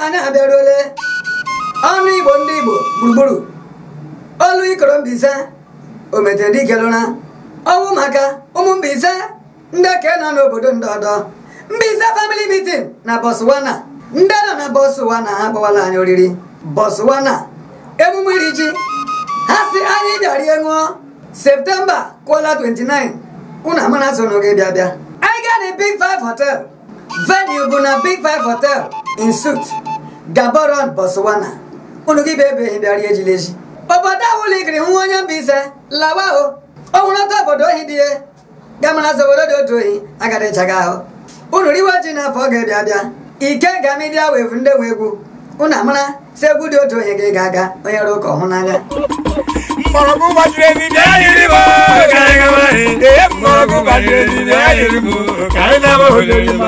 anyị abịaruole ọnụ igbo ndị igbo gburugburu olu ikoro Mbaise omete dikelụra ọwụ maka ụmụ Mbaise ndị ke nọ n'obodo ndọdọ Mbaise family meeting na Botswana ndị nọ na Botswana ha gbawala anyị oriri Botswana emume iri ji ha si anyị bịarie ṅụọ septemba kwụọla 29 unu amara so n'oge bịa bịa anyị gaa na big five hotel venue bụ na big five hotel in suit gaboron Botswana unu gị bụ ebeghị bịarie ejilezi obodo awụla ikiri nwa onye Mbaise lawa o ọ nwụrụ ọtọ obodo ohi dị ya gamara so obodo dị otu ohi agadichaga ahụ unu riwe ji n'afọ ga-ebịa bịa ike ga midia wevu ndị nwe egwu unu amara si egwu dị otu onye ga aga onye rụ ụka ọhụ n'anya mgbọrọgwụ gbajiri ezi bịa yiri m ka anyị gaba anyị ee mgbọrọgwụ gbajiri ezi bịa yiri m ka anyị na-ama olori m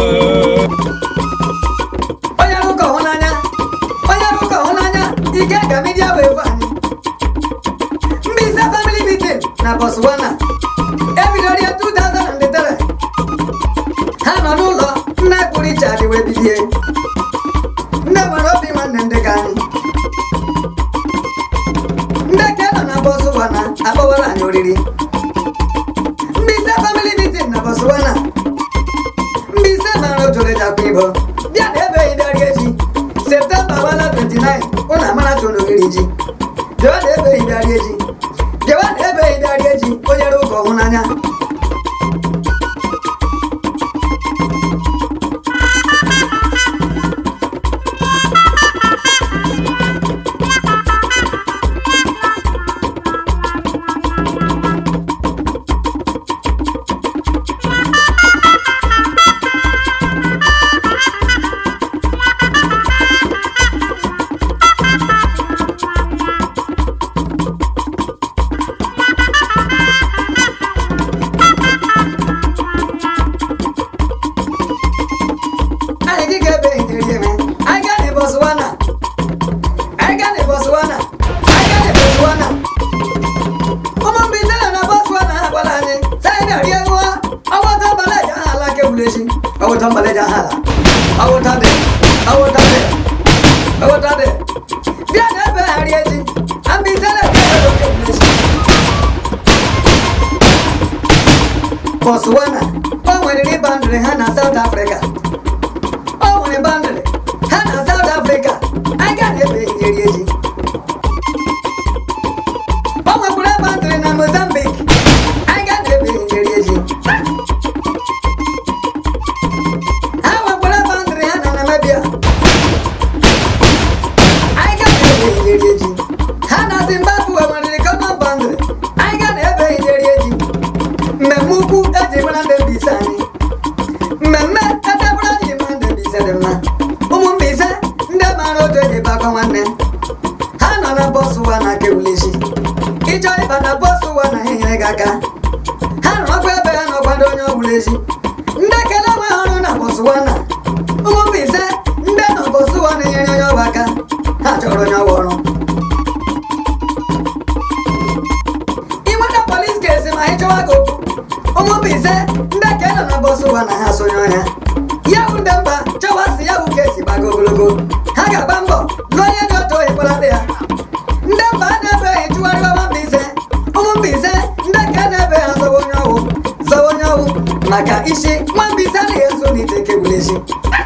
onye rụ ụka ọhụ n'anya onye rụ ụka ọhụ n'anya ike ga midia wevu anyị Mbaise family meeting na Botswana ebidoro ya 2003 ha nọ n'ụlọ nna kpụrụ Richard wee bilie ndị nwere obi nwanne ndị ka anyị ndị ke nọ na Botswana akpọwara anyị oriri Mbaise family meeting na Botswana Mbaise mara otolejakwa ibo bịa na ebe idari eji septemba gbala 29 ụnụ amara so n'ogiri ji bịawa na ebe idari eji bịawa na ebe idari eji onye rụ ụka ọhụ n'anya anyị gị ga-ebe ideri eme anyị gaa na Botswana anyị gaa na Botswana anyị gaa na Botswana ụmụ Mbaise nọ na Botswana ha gwara anyị sị anyị na-rie ṅụọ ọwụta mbalaja aha ala kewulechi ọwụta mbalaja aha ala ọwụta dị ọwụta dị ọwụta dị bịa na ebe ha rie ji Mbaise na-ebe ebe kewulechi Botswana o nwere ribandịrị ha na South Africa o nwere bandịrị ha na South Africa anyị ga na-ebe iri eji o nwekwara bandịrị na Mozambique anyị ga na-ebe iri eji ha nwekwara bandịrị ha na Namibia anyị ga na-ebe iri eji ha na Zimbabwe nwere common bandịrị anyị ga na-ebe iri eji mmemme ukwu eji mara ndị Mbaise anyị mmemme edebere anyị ma ndị Mbaise dị mma ụmụ Mbaise ndị mara otu eji bakwa nwanne ha nọ na Botswana kewulechi ịchọ ịba na Botswana ha enyere gị aka ha nọkwa ebe ha nọkwado onye ọbụlechi ndị kele nwe ha ọrụ na Botswana ụmụ Mbaise ndị nọ Botswana enyere onye ọbụ aka ha chọrọ onye ọbụ ọrụ inweta polis kesi ma ị chọwa gị okwu ụmụ Mbaise ndị ka nọ na Botswana ha sonye ọhịa ya bụ ndị mba chọwa si ya bụ kesi gbago ogologo ha ga-agba mbọ lụọ onye dị otu ohi kpọrọ ya ndị mba a na-ebeghị chụgharịwa nwa Mbaise ụmụ Mbaise ndị ka na-ebe ha zọwa onye ọwụ zọwa onye ọwụ maka isi nwa Mbaise anaghị eso n'ite kewulechi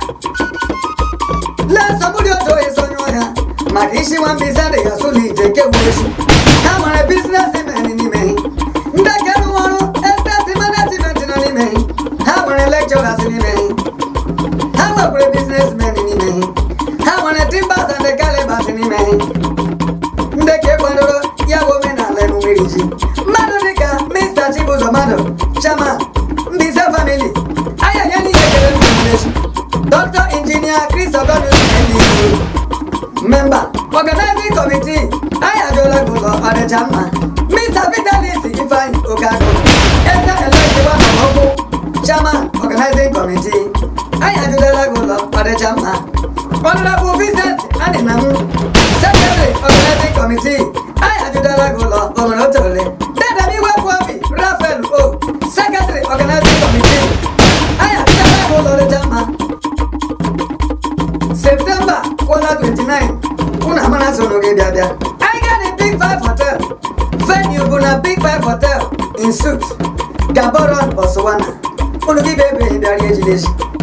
lee nsogbu dị otu ohi sonye ọhịa maka isi nwa Mbaise adịghị asụ n'ite kewulechi ha nwere bizinesi men n'ime ndị ka rụrụ ọrụ esteti management nọ n'ime ha nwere lecturers n'ime ha nwekwara businessmen n'ime ha nwere timbers and calibers n'ime ndị ka ekwadoro ya bụ omenala emume iri ji mmadụ dịka Mr. Chibuzo Madu chairman Mbaise family anya ya n'ihe kere ndumechi Dr. Engineer Chris Ogonus NDC member organizing committee anyị ajụọla gị ụlọ ọdịcha mma Mr. Vitalis Ifeanyi Okago eze elektiwa na ọkụ chairman organizing committee anyị ajụọla gị ụlọ ọdịcha mma Honorable Vincent Adinam secretary organizing committee anyị ajụọla gị ụlọ omere otole dedem iwepụ obi Rafael O secretary organizing committee anyị ajụọla gị ụlọ ọdịcha mma septemba December kwụla 29 unu amara so n'oge bịa bịa anyị gaa na Big Five Hotel venue bụ na Big Five Hotel in suit Gaborone Botswana unu gị bụ ebe bịara ejide echi